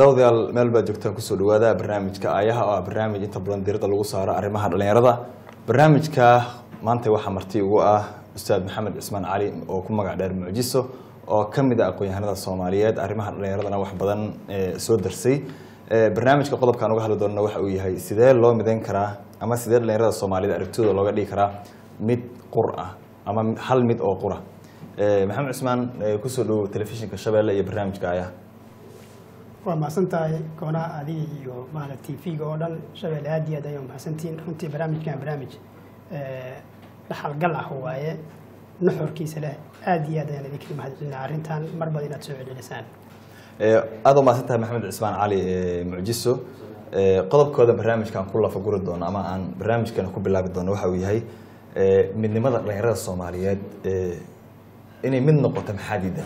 daawadayaal meel baad joogtaan kusoo dhawaada barnaamijka aayaha oo ah barnaamij inta badan diiradda lagu saaro arrimaha dhalinyarada barnaamijka maanta waxaa marti ugu ah ustaad maxamed cismaan cali oo ku magac dheer mucjiso oo ka mid ah aqoon-yahanada soomaaliyeed arrimaha dhalinyaradana wax badan eh, soo darsay Eh, barnaamijka qodobkaan uga hadli doonana waxa uu yahay sidee loo midayn karaa ama sidee dhalinyarada soomaaliyed aragtidooda looga dhigi karaa mid qur ah ama hal mid oo qura Eh, maxamed cismaan eh, kusoo dhowow telefishinka shabeelle iyo barnaamijka aayaha waa mahadsan tahay koonaha adiga iyo maala t v-ga oo dhan shabelle aad iyo aad ayaa mahadsantihiin runtii barnaamijkan barnaamij eh, dhaxalgal ah waaye nuxurkiisa leh aad iyo aad ayaan idinkaga mahadcelinaa arrintan mar bad inaad soo celcelisaan Eh, aad u mahadsan tahay maxamed cismaan cali eh, mucjiso Eh, qodobkooda barnaamijkaan ku lafaguri doono ama aan barnaamijkeena ku bilaabi doono waxa uu yahay eh, midnimada dhalinyarada soomaaliyeed eh, inay mid noqoto maxaa diidan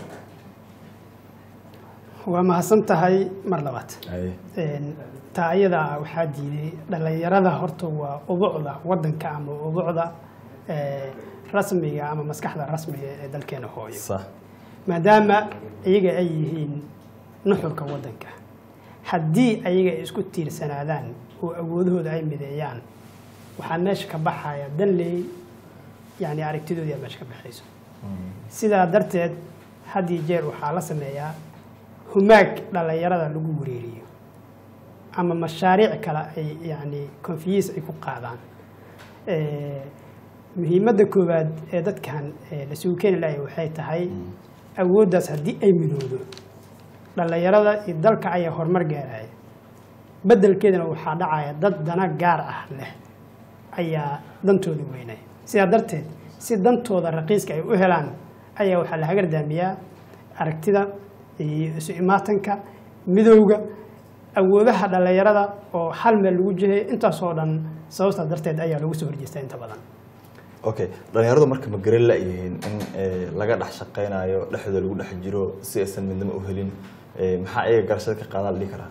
waa mahadsan tahay mar labaad Haye. Een, taa ayada ah waxaa diiday dhalinyarada horta waa ubucda wadanka ama ubucda eh, rasmiga ama maskaxda rasmiga ee dalkeena hooyo sax maadaama iyaga ay yihiin nuxurka wadanka haddii ayaga ay isku tiirsanaadaan oo awoodahooda ay mideeyaan waxaa meesha ka baxaya danley yani aragtidoodii aa meesha ka baxayso sidaa darteed had iyo jeer waxaa la sameeyaa humaag dhalinyarada lagu wareeriyo ama mashaariic kale ay yani confiis ay ku qaadaan Eh, muhiimadda koowaad ee dadkan eh, lasugu keeni lahay waxay tahay awooddaas haddii ay midoodo dhalinyarada iyo dalka ayaa horumar gaaraya beddelkeedana waxaa dhacaya dad dana gaar ah leh ayaa dantooda weynaya sidaa darteed si dantooda raqiiska ay u helaan ayaa waxaa la hagardaamiyaa aragtida iyo isu imaatanka midowga awoodaha dhalinyarada oo hal meel lagu jihay intaasoo dhan sababtaa darteed ayaa lagu soo horjeestaa inta badan okay dhalinyaradu marka ma garan la-yihiin in eh, laga dhex shaqaynayo dhexdooda lagu dhex jiro si aysan midnimo u helin Eh, maxaa iyaga garashada ka qaadaa la dhihi karaa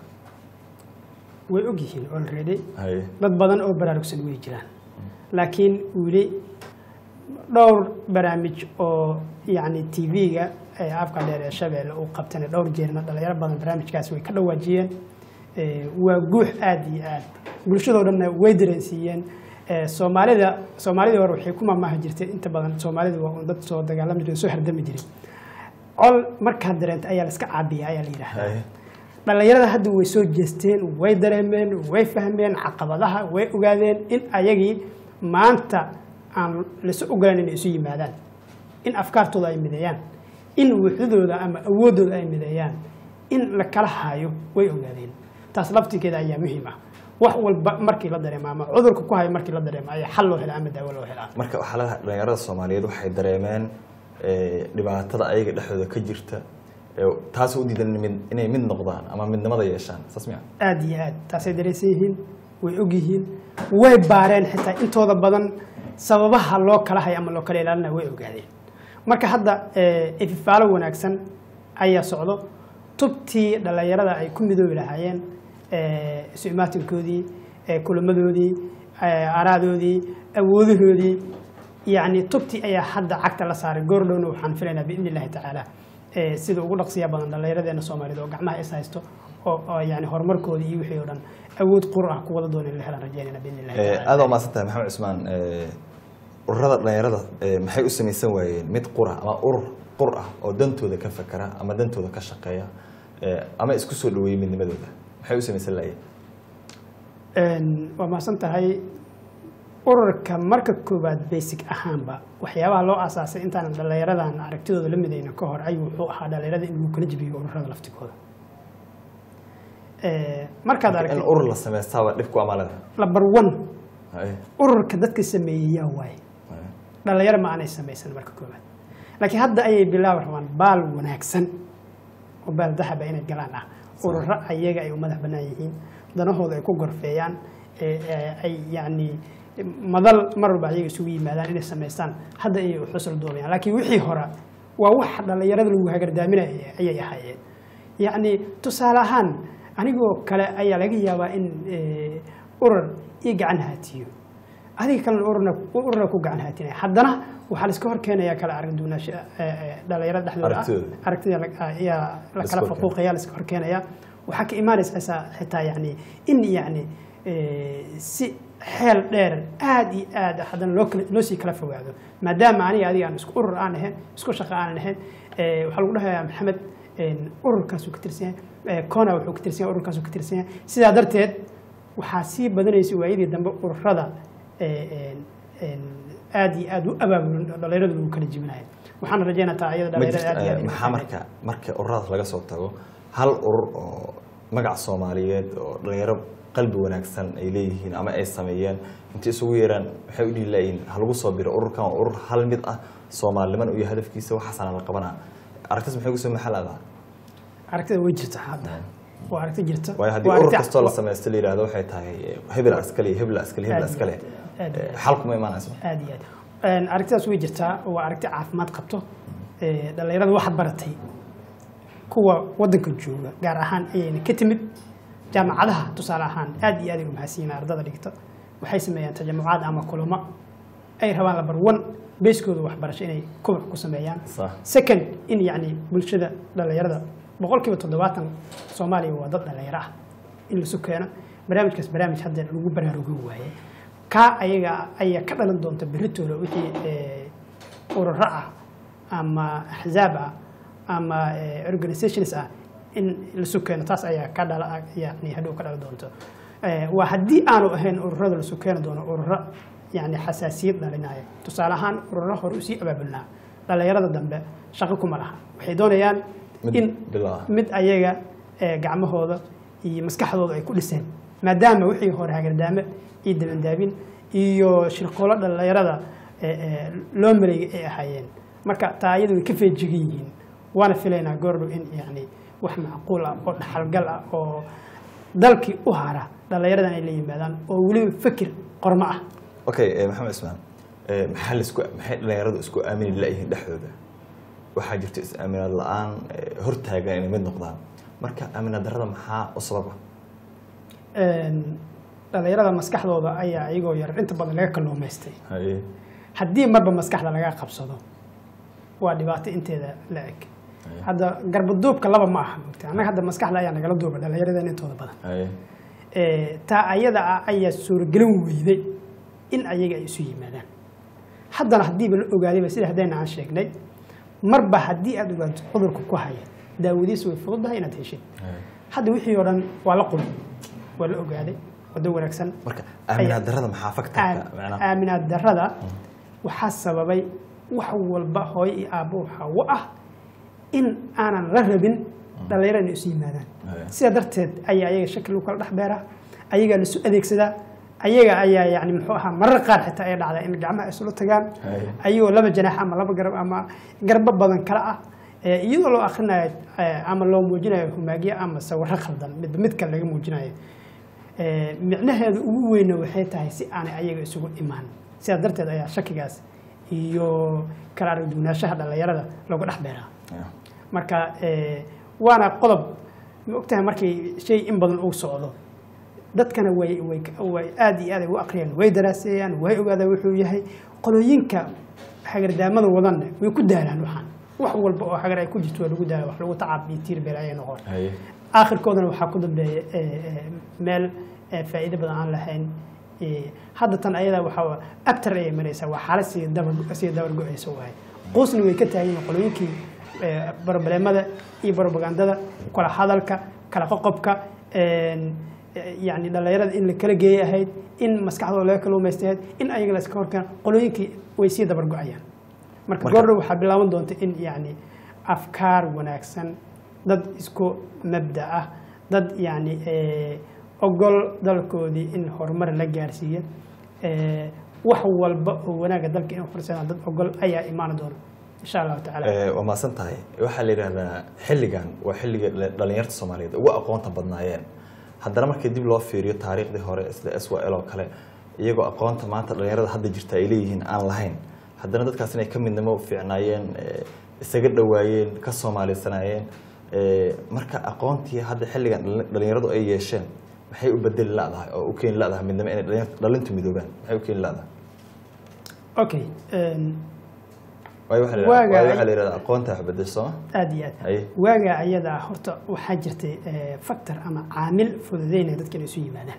way ogyihiin already haye dad badan oo baraarugsan way jiraan laakiin weli dhowr barnaamij oo yani t v-ga ee afka dheer ee shabeelle uu qabtana dhowr jeerna dhalinyaro badan barnaamijkaas way ka dhawaajiyeen Eh, waa guux aad iyo aad bulshadoo dhanna way dareensiiyeen Eh, soomaalida soomaalidii hore waxay ku maamaahi jirtay inta badan soomaalida waa un dad soo dagaalami jiray soo hardami jiray col markaad dareenta ayaa la iska caabiya ayaa la yidhahdaa haye dhalinyarada hadda way soo jeesteen way dareemeen way fahmeen caqabadaha way ogaadeen in ayagii maanta aan lasu ogolaan inay isu yimaadaan in afkaartooda ay mideeyaan in wuxdooda ama awooddooda ay mideeyaan in la kala hayo way ogaadeen taas laftigeeda ayaa muhiim ah wax walba markii la dareemo ama cudurka ku hayo markii la dareemo ayaa xal loo helaa ama daawo loo helaa marka waxaa leedahay dhalinyarada soomaaliyeed waxay dareemeen eh, dhibaatada ayaga dhexdooda ka jirta eh, taasoo u diidan inay mid- inay mid noqdaan ama midnimada yeeshaan saas miya aad iyo aad taasay dareensan yihiin way og yihiin way baareen xitaa intooda badan sababaha loo kala hay ama loo kala ilaalina way ogaadeen marka hadda eh, ififaalo wanaagsan ayaa socdo tubtii dhalinyarada ay ku midoobi lahaayeen eh, isu imaatinkoodii eh, kulamadoodii eh, araadoodii awoodahoodii yacni tubtii ayaa hadda cagta la saaray goordhowna waxaan filaynaa biidni illahi tacaala eh, sida ugu dhaqsiya badan dhallinyaradeenna soomaalida oo gacmaha is haysto oo oo yani horumarkooda iyo wixii oo dhan awood qur ah kuwada doona in la helaan rajeynayna biidni illahi Eh, tacaala aad waa mahadsan tahay maxamed cismaan eh, ururada dhalinyarada eh, maxay u samaysan waayeen mid qura ama urur qur ah oo dantooda ka fakera ama dantooda ka shaqeeya eh, ama isku soo dhaweeyey midnimadooda maxay u samaysan laayeen Een, waa mahadsan tahay ururka marka koowaad basic ahaanba waxyaabaha loo asaasay intaanan dhallinyaradan aragtidooda la midayna ka hor ayuu wuxuu ahaa dhallinyarada in lagu kala jibiyo ururada laftigooda Eh, markaad in aragtid urur la samaystaaba dhibku ama leedahay number one Haye, ururka dadka sameeyey yaa waaye haye. dhalinyaro ma aanay samaysan marka koowaad laakiin hadda ayay bilaabi rabaan baal wanaagsan oo baal dahaba inay galaan ah ururo ayaga ay u madax bannaan yihiin danahooda ay ku gorfeeyaan ee- ee ay yacni madal mar walba ayaga isugu yimaadaan inay samaystaan hadda ayay u xusul doobayaan laakiin wixii hore waa wax dhalinyarada lagu hagardaaminaya ayay ahaayeen yacni tusaale ahaan anigoo kale ayaa laga yaabaa in eh, urur ii gacan haatiyo adiga kalena ururna ururna ku gacan haatinaya haddana waxaa la iska hor keenayaa kala arag duwanaansho dhalinyarada dhexdooda ah Aragtidooda. aragtida la- ayaa la La iska kala hor faquuqaya la iska hor keenaya waxaa ka imaanaysa xitaa yani in yani eh, si xeel dheer aad iyo aad haddana loo kala loo sii kala fogaado maadaama aniga adiga aan isku urur aan ahayn isku shaqo aan ahayn eh, waxaa lagu dhahayaa maxamed een, ururkaasuu ka tirsan yahay eh, kona wuxuu ka tirsan yahay ururkaasuu ka tirsan yahay sidaa darteed waxaa sii badanaysa waayadii dambe ururada eh, een, een, aad iyo aad u abaabulan dhalinyaradu lagu kala jibinayo waxaan rajeynaa taa iyada ma dhalinyarada aad iyo aad jirto inay maxaa fahmaan. marka marka ururadaas laga soo tago hal urur oo magac soomaaliyeed oo dhalinyaro qalbi wanaagsan ay leeyihiin ama ay sameeyeen intay isugu yeeraan waxay u dhihi laayihiin ha lagu soo biro ururkan waa urur hal mid ah soomaaliniman iyo hadafkiisa waxaasana la qabanaa aragtaas maxay kusoo maxaladaa aragtida way jirta hadda waa aragti jirta waayo haddii Waa urur aragti- kastoo la samaysto la yidhahdo waxay tahay eh, hebel askale iyo hebel askale hebel Aad iyo askale aad iyo Eh, xal kuma imaanayso aad iyo aad Een, aragtidaas way jirtaa waa aragti caafimaad qabto Ee, dhalinyarada waxaad baratay kuwa wadanka jooga gaar ahaan ayayna ka timid jaamacadaha tusaale ahaan aad iyo aad ay u mahadsanyihiin ardada dhigta waxay sameeyaan tajamucaad ama kulamo ay rabaan labar one beeskooda waxbarasho inay koboc ku sameeyaan Sax. second in yacni bulshada dhalinyarada boqolkiiba toddobaatan soomaaliya waa dad dhalinyaro ah in lasu keeno barnaamijkaas barnaamij hadda lagu baraarugin waaye kaa ayaga ayaa ka dhalan doonta berritooda wixii eh, ururo ah ama axzaab ah ama eh, organizations ah in lasu keeno taas ayaa ka dhala yani hadhow ka dhali doonto Eh, waa haddii aanu ahayn ururada lasu keeni doono ururo yani xasaasiyad dhalinaya tusaale ahaan ururo hore usii abaabulnaa dhalinyarada dambe shaqo kuma laha waxay doonayaan Mid in bilow ah. mid ayaga eh, gacmahooda iyo maskaxdooda ay ku dhiseen maadaama wixii hore hagardaame iyo dabandaabin iyo shirqoolo dhalinyarada eh, eh, loo maleeyay ay ahaayeen marka taa ayadu way ka feejigan yihiin waana filaynaa goordhow in yani wax macquul ah oo dhaxalgal ah oo dalkii u hara dhalinyaradan ay la yimaadaan oo weliba fikir qormo ah okay eh, maxamed cismaan eh, maxaa laisku maxay dhalinyaradu isku aamini laayihiin dhexdooda waxaa jirta is-aaminaad la-aan eh, hortaagan inay mid noqdaan marka aaminaad darrada maxaa u sababa Een, dhalinyarada maskaxdooda ayaa iyagoo yar inta badan laga kalluumaystay haye haddii marba maskaxda laga qabsado waa dhibaato inteeda la eg hadda garbaduubka laba ma aha mogta annaga hadda maskaxda ayaa nagala duuba dhallinyaradan intooda badan haye Eh, taa ayada ah ayaa suuragelin weyday in ayaga ay isu yimaadaan haddana haddiiba la ogaadayba sida haddayna aan sheegnay marba haddii aad ogaato cudurka ku haya daawadiisu way fududahay inaad heshid haye hadda wixii oo dhan waa la qulay waa la ogaaday wado wanaagsan marka aaminaad darrada maxaa faktarka macnaha aaminaad darrada waxaa sababay wax walba hooyo iyo aabbo waxaa u ah in aanan la rabin dhallinyaro inay isu yimaadaan Haya. sidaa darteed ayaa ayaga shaki lagu kala dhex beeraa ayagaa lasu adeegsadaa ayaga ayaa yani muxuu ahaa marar qaar xitaa ay dhacdaa in gacmaha isula tagaan Haya. ayagoo laba janaax ama laba garab ama garbo badan kale ah Eh, iyadoo loo akrinayo eh, ama loo muujinayo humaagyo ama sawirro khaldan mid mid kale laga muujinayo Eh, micnaheedu ugu weyna waxay tahay si aanay ayaga isugu imaan sidaa darteed ayaa shakigaas iyo kala aragduwanaanshaha dhallinyarada looga dhex beeraa Yeah. marka eh, waana qodob ma ogtahay markii shay in badan uu socdo dadkana way way way aad iyo aad ay u aqriyaan way daraaseeyaan way ogaadaan wuxuu yahay qolooyinka hagardaamada wadanna way ku daalaan waxaan wax walba oo hagar ay ku jirto waa lagu daala wax lagu tacaab iyo tiir beel ayay noqon haye aakhirkoodana waxaa ku dambeeya eh, eh, meel eh, faa'iido badan aan lahayn Eh, hadda tan ayada waxaa abtar ayay maraysaa waa xaalad sii dabar sii dabar go-aysa waay quusna way ka taagan yihiin qolooyinkii eh, barobaleemada iyo barobagandada kala hadalka kala qoqobka een, eh, yacni dhallinyarada in la kala geeyay ahayd in maskaxdooda laga kaluumaystay ahayd in ayaga la iska horkeeno qolooyinkii way sii dabar go-ayaan marka Marka- goordhow waxaa bilaaban doonta in yacni afkaar wanaagsan dad isku mabda ah dad yacni eh, ogol dalkoodii in horumar la gaarsiiyo eh, wax walba oo wanaaga dalka in horseedaan dad ogol ayaa imaan doona insha allahu tacaala Eh, waa mahadsan tahay waxaa la yidhahdaa xilligan waa xilliga dhali- dhalinyarta soomaaliyeed ugu aqoonta badnaayeen haddana markii dib loo fiiriyo taariikhdii hore sida s l oo kale iyagoo aqoonta maanta dhalinyarada hadda jirta ay leeyihiin aan lahayn haddana dadkaas inay ka midnimo fiicnaayeen eh, isaga dhowaayeen ka soomaalisanaayeen Eh, marka aqoontii hadda xilligan dhali- dhalinyaradu ay yeesheen maxay u bedeli ladahay oo u keeni ladahay midnimo inay dhalinyar- dhalintu midoobaan maxay u keeni ladahay okay een, waayo waxaa la Waaga- yidhahdaa- waayo waxaa la yidhahdaa aqoonta wax bedel sooma aada iyo aad Haye. waagaa ayada ah horta waxaa jirtay eh, factor ama caamil fududeynaya dadka inay isu yimaadaan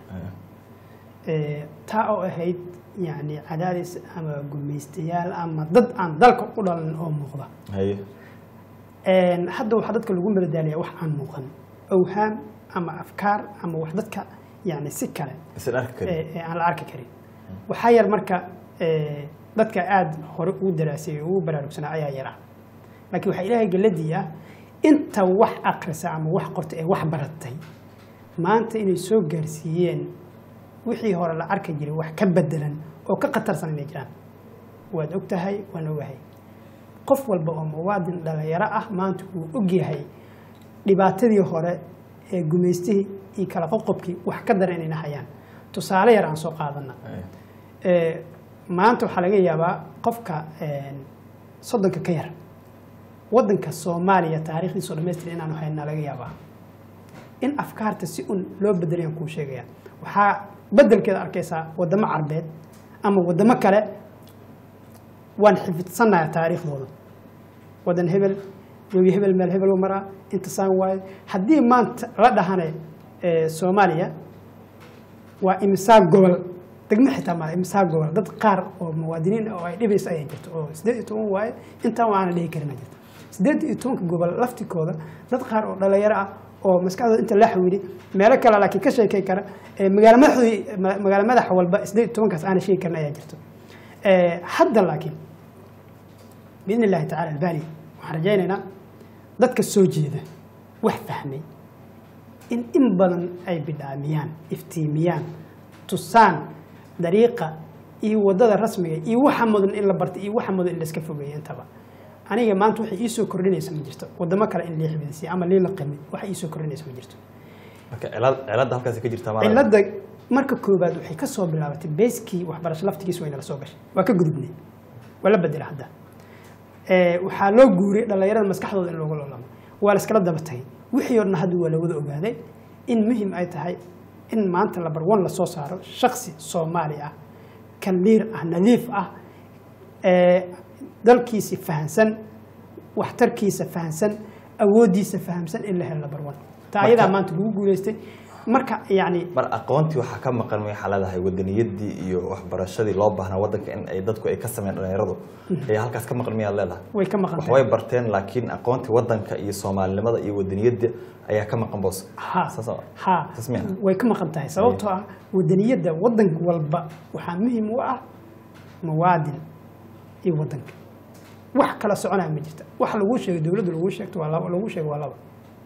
Eh, taa oo ahayd yani cadaadis ama gumaystayaal ama dad aan dalka u dhalan oo muuqda haye Een, hadda waxaa dadka lagu madadaaliyaa wax aan muuqan awhaam ama afkaar ama wax dadka yani si kale isan arki karin ee ee aan la arki karin waxaa yar marka ee, dadka aada hore ugu daraasay ugu baraarugsanaa ayaa yara laakiin waxaa ilaahay galladii ah inta wax akrisa ama wax qorta ee wax baratay maanta inay soo gaarsiiyeen wixii hore la arki jiray wax ka bedelan oo ka khatarsan inay jiraan waad og tahay waan ogahay qof walba oo muwaadin dhalinyaro ah maanta wuu ogyahay dhibaatadii hore ee gumaystihii iyo kala qoqobkii wax ka daran inayna hayaan tusaale yar aan soo qaadana Haye. Ee, maanta waxaa laga yaabaa qofka een, soddonka ka yar wadanka soomaaliya taariikhdiisa oo dhammaystir inaanu haynaa laga yaabaa in afkaarta si un loo bedelayaan kuu sheegaya waxaa bedelkeeda arkaysaa wadamo carbeed ama wadamo kale waan xifidsannayaa taariikhdooda wadan hebel webi hebel meel hebel u maraa intasaan waaye haddii maanta la dhahane ee, soomaaliya waa imsaa gobol degmo xitaa male imsaa gobol dad qaar oo muwaadiniin oo ay dhibayso ayaa jirta oo sideed iyo toban waaye intaan waana dhihi karina jirta sideed iyo tobanka gobol laftikooda dad qaar oo dhalinyaro ah oo maskaxdooda inta la xawili meelo kale laakiin ka sheekay kara ee magaalo madaxdii ma- magaalo madaxa walba sideed iyo tobankaas aana sheegi karin ayaa jirta Ee, hadda laakiin biidni illaahi tacala albani waxaan rajaynaynaa dadka soo jeeda wax fahmay in in badan ay bidhaamiyaan iftiimiyaan tusaan dariiqa iyo wadada rasmiga iyo waxa mudan in la barta iyo waxa mudan in la iska fogeeyo intaba aniga maanta waxay iisoo kordhinaysa ma jirto wadamo kale in lii xifdisiyo ama lii laqimi waxa iisoo kordhinaysa ma jirto marka cilad- ciladda halkaasi ka jirta maala cilada marka koobaad waxay ka soo bilaabatay beeskii waxbarasho laftigiis wayna la soo gashay waa ka gudubnay waa la bedela hadda Ee, waxaa loo guuriyay dhallinyarada maskaxdooda in looga loolamo waa la iskala daba tagay wixii oo dhan hadda waa la wada ogaaday in muhim ay tahay in maanta lambar one lasoo saaro shaksi soomaali ah kaliir ah nadiif ah ee dalkiisi fahansan waxtarkiisa fahansan awooddiisa fahamsan in la helo lambar one taa Marka- ayadaa maanta lagu guuleystay marka yacni mar aqoontii waxaa ka maqan may xaaladahay wadaniyadii iyo waxbarashadii loo baahnaa wadanka in ay dadku ay ka sameyn dhalinyaradu ayaa halkaas ka maqan miyaad leedahay way ka maqan wax tahay way barteen laakiin aqoontii wadanka iyo soomaalinimada iyo wadaniyadda ayaa ka maqan boos ha Saas oo- ha saas miya? way ka maqan tahay sababtoo ah wadaniyadda wadan walba waxaa muhiim u ah muwaadin iyo wadanka wax kala soconaya ma jirta wax lagu sheegay dowladdu lagu sheegto waa laba lagu sheego waa laba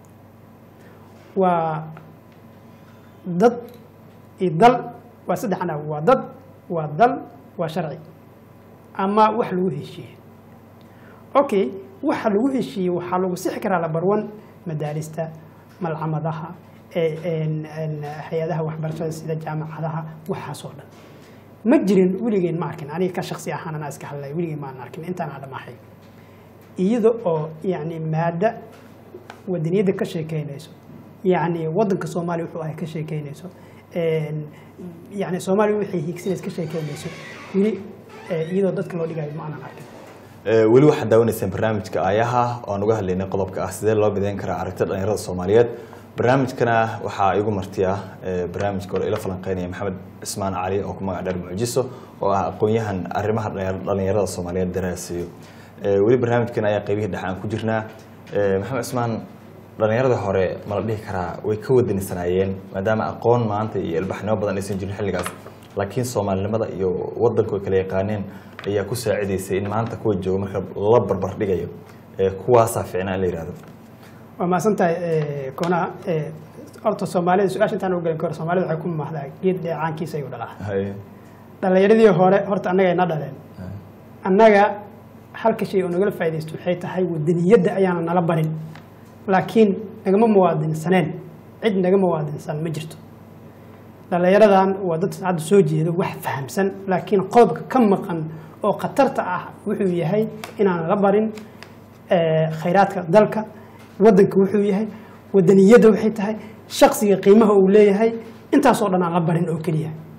waa dad iyo dal waa saddex anaag waa dad waa dal waa sharci ama wax lagu heshiiyey okay waxa lagu heshiiyey waxaa lagu sixi karaa lambar one madaalista malcamadaha ee- een- een hay-adaha waxbarashada sida jaamacadaha waxaasoo dhan ma jirin weligeen ma arkin aniga ka shaksi ahaan anaa iska hadlay weligeen maan arkin intaan adhamaahay iyada oo yani maada wadaniyadda ka sheekeynayso yani wadanka soomaaliya wuxuu ahay ka sheekeynayso een, yani soomaaliya waxay hiigsanaysa ka sheekeynayso weli eh, iyadoo dadka loo dhigayo ma aanan arkin Ee, weli waxaad daawanaysaan barnaamijka aayaha oo aan uga hadlaynay qodobka ah sidee loo mideyn karaa aragtida dhalinyarada soomaaliyeed barnaamijkana waxaa igu martiya ee, barnaamijka hore ila falanqeynaya maxamed cismaan cali oo ku magac dheer mucjiso oo ah aqoon-yahan arrimaha dhalinyar- dhalinyarada soomaaliyeed daraasiyo Ee, weli barnaamijkan ayaa qaybihii dhexe aan ku jirnaa Ee, maxamed cismaan dhalinyarada hore ma la dhihi karaa way ka wadanisanaayeen maadaama aqoon maanta iyo ilbaxnimo badan aysan jirin xilligaas laakiin soomaalinimada iyo wadanku ay kala yaqaaneen ayaa ku saacidaysay in maanta kuwa jooga marka la barbar dhigayo ee kuwaasaa fiicnaa in la yihahdo waa mahadsan tahay eh, koonaa eh, horta soomaalida su-aasha intaan u gelin kahor soomaalida waxay ku mahdaa geed dheecaankiisa ayuu dhalaa Haye. dhalinyaradii hore horta annaga ayna dhaleen annaga halka shay oo nagala faaidaysto waxay tahay wadaniyadda ayaana nala barin laakiin nagama muwaadinsaneen cid naga muwaadinsan ma jirto dhalinyaradan waa dad hadda soo jeedo wax fahamsan laakiin qodobka ka maqan oo khatarta ah wuxuu yahay inaan la barin eh, khayraadka dalka wadanka wuxuu yahay wadaniyadda waxay tahay shaksiga qiimaha uu leeyahay intaasoo dhan aan la barin oo keliya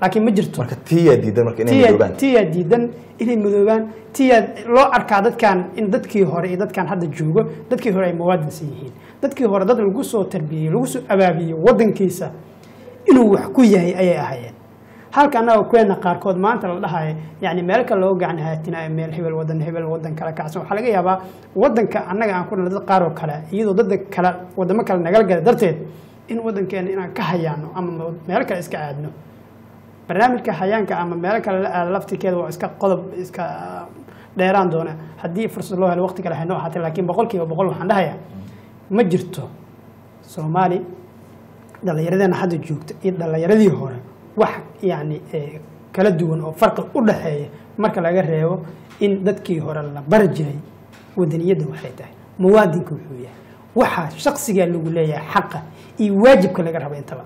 laakiin ma jirto marka tiyaa diidan marka inay tiyaa midoobaan tiyaa diidan inay midoobaan tiyaa loo arkaa dadkan in dadkii hore iyo dadkan hadda joogo dadkii hore ay muwaadinsan yihiin dadkii hore dad lagu soo tarbiyey lagu soo abaabiyey wadankiisa inuu wax ku yahay ayay ahayeen halka annaga kuweena qaarkood maanta la dhahayo yani meel kale loo gacan haatinayo meel hebel wadan hebel wadan kale kacsan waxaa laga yaabaa wadanka annaga aan ku dhalay dad qaar oo kale iyadoo dad kale wadamo kale nagala gala darteed in wadankeena inaan ka hayaano ama meel kale iska aadno barnaamijka hayaanka ama meelo kale la aado laftikeeda waa iska qodob iska dheeraan doona haddii fursad loo helo waqti kale haynoo ahaatee laakiin boqolkiiba boqol waxaan dhahayaa ma jirto soomaali dhallinyaradeenna hadda joogta iyo dhallinyaradii hore wax yacni eh, kala duwan oo farqi u dhaxeeya marka laga reebo in dadkii hore la bari jiray wadaniyadda waxay tahay muwaadinka wuxuu yahay waxaa shaksigaa lagu leeyahay xaqa iyo waajibka laga rabo intaba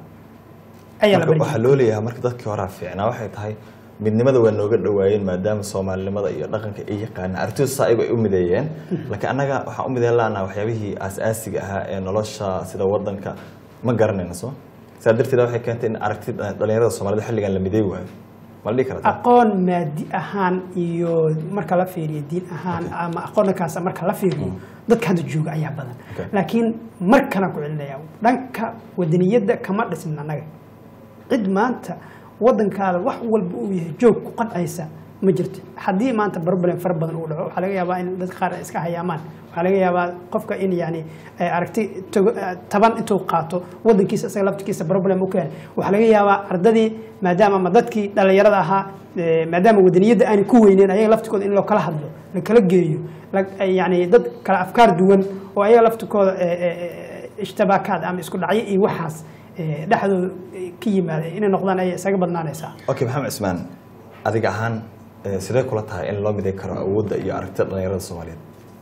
ayaa la marka bari waxaa jiray loo leeyahay marka dadkii horaa fiicnaa waxay tahay midnimada waa nooga dhawaayeen maadaama soomaalinimada iyo dhaqanka ay yaqaanaan arrintood saa ayago ay u mideeyeen laakiin annaga waxaan u mideyn laanaa waxyaabihii aas-aasiga ahaa ee nolosha sida wadanka ma garanayna soo saa darteed waxay keentay in aragti dhalinyarada soomaalida xilligan la mideey waayo ma la dhihi karata aqoon maadi ahaan iyo marka la fiiriyo diin ahaan ama aqoonkaas marka la fiiriyo dadka hadda jooga ayaa badan Okay. laakiin mar kalan ku celinaya dhanka wadaniyadda kama dhisnin annaga cid maanta wadankaada wax walba uu yahay joog ku qancaysa ma jirto haddii maanta problem fara badan uu dhaco waxaa laga yaabaa in dad qaar ay iska hayaamaan waxaa laga yaabaa qofka in yani ay aragti togo- eh, taban intuu qaato wadankiisa isaga laftikiisa problem u keena waxaa laga yaabaa ardadii maadaama ama dadkii dhallinyarada ahaa eh, maadaama wadaniyadda aanay ku weyneyn ayaga laftikooda in loo kala hadlo la kala geeyo la- eh, yani dad kala afkaar duwan oo ayaga laftikooda eh, eh, eh, ishtibaakaad ama isku dhacyo iyo waxaas eh, dhexdooda eh, ka yimaada inay noqdaan ayay isaga badnaanaysaa okay maxamed cismaan adiga ahaan eh, sidee kula tahay in loo midey karo awoodda iyo aragtida dhalinyarada soomaaliyeed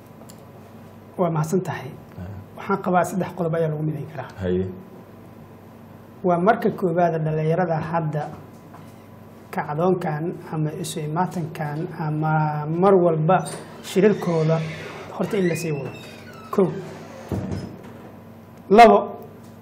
waa mahadsan tahay waxaan qabaa saddex qodob ayaa lagu midayn karaa haye waa marka koowaada dhallinyarada hadda kacdoonkan ama isu imaatankan ama mar walba shirarkooda horta in lasii wado kow labo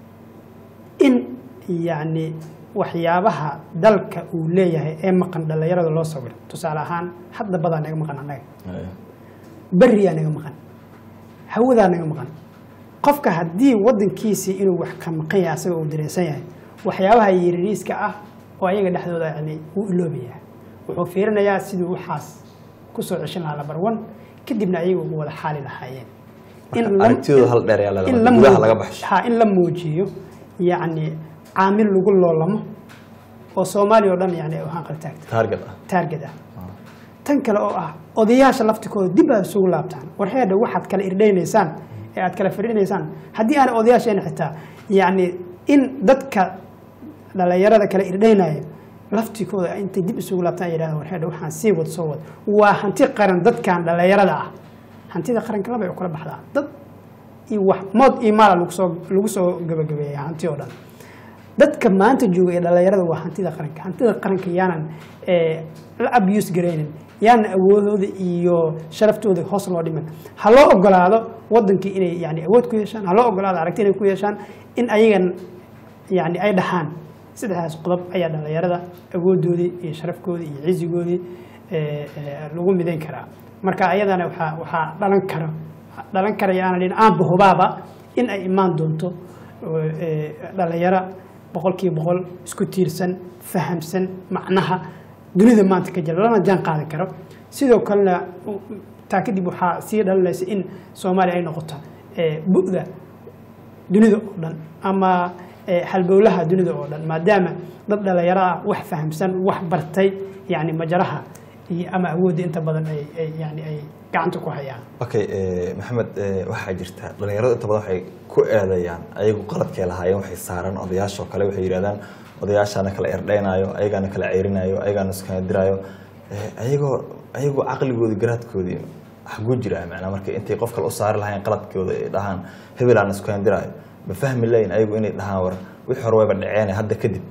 in yacni waxyaabaha dalka uu leeyahay ee maqan dhallinyarada loo sawiro tusaale ahaan hadda badaa naga maqan annaga haye beriyaa naga maqan hawadaa naga maqan qofka haddii wadankiisii inuu wax ka maqan yahay asaga uu dareensan yahay waxyaabaha yariiriiska ah oo ayaga dhexdooda yani wuu iloobayaa wuxuu fiirinayaa siduu waxaas kusoo ceshan lahaa number one kadibna ayaga ugu wada xaali lahaayeen Marka la- aragtidooda hal dheer ayaa la in rabaa, la gudaha muu- laga baxsho. ha in la muujiyo yacni caamil lagu loolamo oo soomaaliya oo dhan yani ay ahaan qaltaagta target ah taarget ah tan kale oo ah odayaasha laftikooda dib aad isugu laabtaan war heedha waxaad kala irdhaynaysaan ee aad kala fadhinaysaan haddii aan odayaasheena xitaa yacni in dadka dhallinyarada kala irdhaynaya laftikooda intay dib isugu laabtaan ay yidhahdaan war heedha waxaan sii wad soo wad waa hanti qaran dadkan dhallinyarada ah hantida qaranka laba ay u kala baxdaa dad iyo wax mood iyo maala lagu soo lagu soo gabagabeeya hanti oo dhan dadka maanta jooga ee dhallinyarada waa hantida qaranka hantida qaranka yaanan eh, la abuse garaynin yaanan awoodooda iyo sharaftooda hoos loo dhiman ha loo ogolaado wadankii inay yani awood ku yeeshaan ha loo ogolaado aragti inay ku yeeshaan in ayagan yani ay dhaxaan saddexdaas qodob ayaa dhallinyarada awoodoodii iyo sharafkoodii iyo cizigoodii eh, eh, lagu midayn karaa marka ayadana waxaa waxaa dhalan kara dhalan karaya aanan dhin aanba hubaaba in ay imaan doonto oo, eh, dhallinyaro boqolkiiba boqol isku tiirsan fahamsan macnaha dunida maanta ka jira lana jaan qaadan karo sidoo kalena u- taa kadib waxaa sii dhalinaysa in soomaaliya ay noqoto eh, bu'da dunida oo dhan ama eh, halbowlaha dunida oo dhan maadaama dad dhalinyaro ah wax fahamsan wax bartay yani majaraha iyo ama awoodda inta badan ay ay yani ay gacanta ku hayaan okay eh, maxamed eh, waxaa jirta dhalinyaradu inta badan waxay ku eedeeyaan ayagu qaladkay lahaayeen waxay saaran odayaashoo kale waxay yidhahdaan odayaashaana kala erdhaynaayo ayagaana kala ceyrinayo ayagaana iskana diraayo Eh, ayagoo ayagoo caqligoodii garaadkoodii xaguu jiraa macnaa marka intay qof kale u saari lahayn qaladkooda ay dhahaan hebel aan iskana diraayo ma fahmi layin ayagu inay dhahaan war wixii hore wayba dhaceen hadda kadib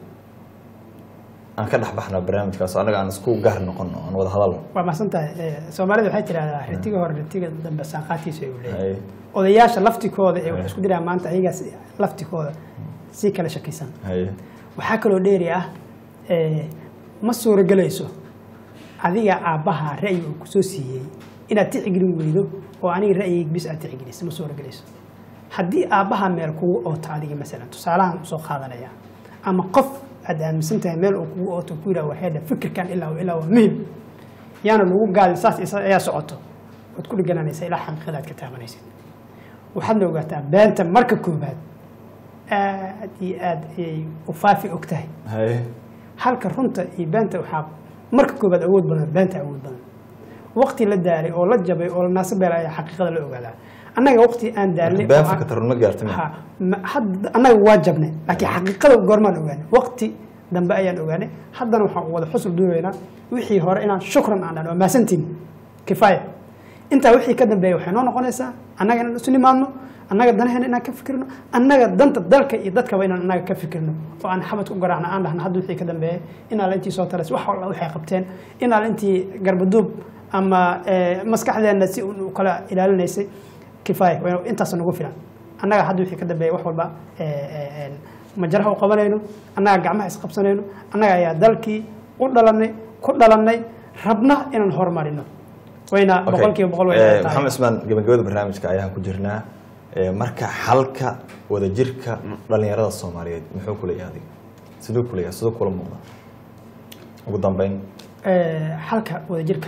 aan ka dhex baxno barnaamijkaas oo annaga aan isku gaar noqono aan wada hadalno waa mahadsan tahay Eh, soomaalida waxay tidhahdaa ritiga hore ritiga dambe saaqaadkiisa ayuu leeyahay Haye, odayaasha laftikooda ee wax isku diraan maanta ayagaas laftikooda si kala shakisan haye, waxaa kaloo dheeri ah eh, ma suuragelayso adiga aabbaha ra'yi uu kusoo siiyey inaad tixgelin weydo oo aniga ra'yigayga bis aad tixgeliso ma suuragelayso haddii aabbaha meel kugu ooto adiga masalan tusaalahan usoo qaadanaya ama qof aad aaminsan tahay meel uu kugu ooto ku yidhaha warheedha fikirkan ilaa wa ilaa waa muhim yaana lagu gaadin saas isa ayaa socoto waad ku dhigananaysaa ilaa xaqiiqada aad ka taabanaysid waxaadna ogaataa beenta marka koobaad aad iyo aad ayay u faafi og tahay haye halka runta iyo beenta waxaa marka koobaad awood badan beenta awood badan waqti la daalay oo la jabay oo la naasabeel ayaa xaqiiqada la ogaadaa annaga waqti aan daalnay been oo aan- fikirta run ma gaartay Ha, ma- hadda annaga waa jabnay laakiin xaqiiqada goormaan ogaanay waqti dambe ayaan ogaanay haddana waxaan wada xusul duubaynaa wixii hore inaan shukran aan dhan waa mahadsantiin kifaaya intaa wixii ka dambeeya waxay noo noqonaysaa annaga inaan isu nimaadno annaga danaheena inaan ka fikirno annaga danta dalka iyo dadkaba inaan annaga ka fikirno oo aan xamad ku garaacno aan dhahno hadda wixii ka dambeeya inaala intii soo taras wax alla waxay qabteen inaala intii garbaduub ama eh, maskaxdeenna si u kala ilaalinaysay kifaaya waa intaas nagu filan annaga hadda wixii ka dambeeya wax walba eh, eh, eh, majaraha u qabanayno annaga gacmaha isqabsanayno annaga ayaa dalkii u dhalanay ku dhalannay rabna inaan horumarino wayna Okay. boqolkiiba boqol way Eh, tahay. maxamed ismaan gabagabada barnaamijka ayaan ku jirnaa Eh, marka xalka wadajirka dhalinyarada soomaaliyeed muxuu ku leeyahay adiga siduu ku leeyahay siduu kula muuqda ugu dambeyn Eh, xalka wadajirka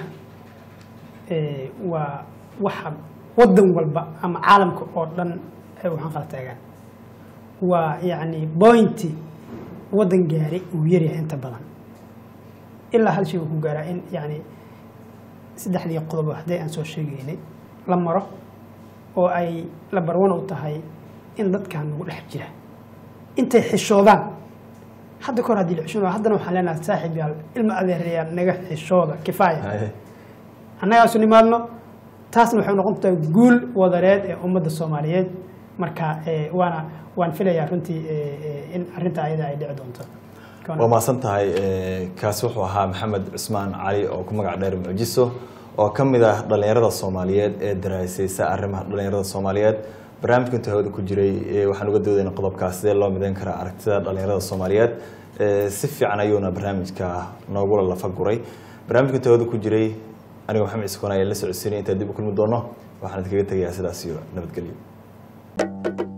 eh, waa waxa wadan walba ama caalamka oo dhan ay waxaan kala taagaan waa yacni bointi wadan gaari uu yaryahay inta badan ilaa hal shay uu ku gaaraa in yacni saddexdii qodob haddii aan soo sheegaynay la maro oo ay la barwan u tahay in dadkan nagu dhex jira intay xishoodaan hadda kahor haddii la xishoodo haddana waxaan leenahay saaxiib yaal ilma adeerayaal naga xishooda kifaaya Haye. annagaasu nimaadno taasna waxay noqon tahay guul wadareed ee ummadda soomaaliyeed marka eh, waana waan filayaa runtii eh, eh, in arrinta ayada ay dhici doonto waa mahadsan tahay Eh, kaasi wuxuu ahaa maxamed cusmaan cali oo ku magac dheer mucjiso oo ka mid ah dhalinyarada soomaaliyeed ee daraasaysa arrimaha dhalinyarada soomaaliyeed barnaamijka inta hawada ku jiray eh, waxaan uga doodayna qodobkaas sidee loo midayn karaa aragtida dhalinyarada soomaaliyeed Eh, si fiican ayuuna barnaamijka noogula lafa guray barnaamijka inta hawada ku jiray aniga maxamed ciise koon ayaa la socodsiinay intaan dib u kulmi doono waxaan idinkaga tegayaa sidaas iyo nabadgelyo